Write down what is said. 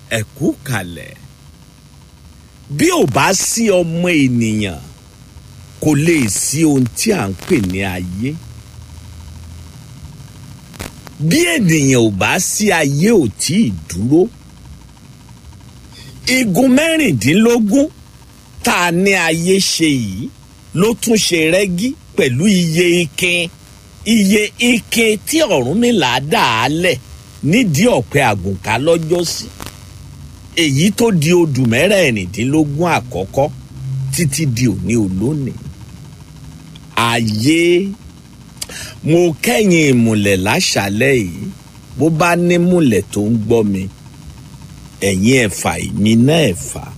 ẹ kú kalẹ̀ bí ò bá sí ọmọ ènìyàn kò lè sí ohun tí à ń pè ní ayé bí ènìyàn ò bá sí ayé ò tí ì dúró igun mẹ́rìndínlógún tá a ní ayé ṣe yìí ló tún ṣe rẹ́gí pẹ̀lú iye ikin iye ikin tí Ọ̀rúnmìlà dà á lẹ̀ nídìí ọ̀pẹ àgùnkà lọ́jọ́sí èyí tó di odù mẹ́rẹ̀ẹ̀rìndínlógún àkọ́kọ́ títí di òní olónìí ayé mo kẹ́yìn ìmùlẹ̀ láṣálẹ̀ yìí bó bá nímùlẹ̀ tó ń gbọ́ mi ẹ̀yin ẹ̀fà èmi náà ẹ̀fà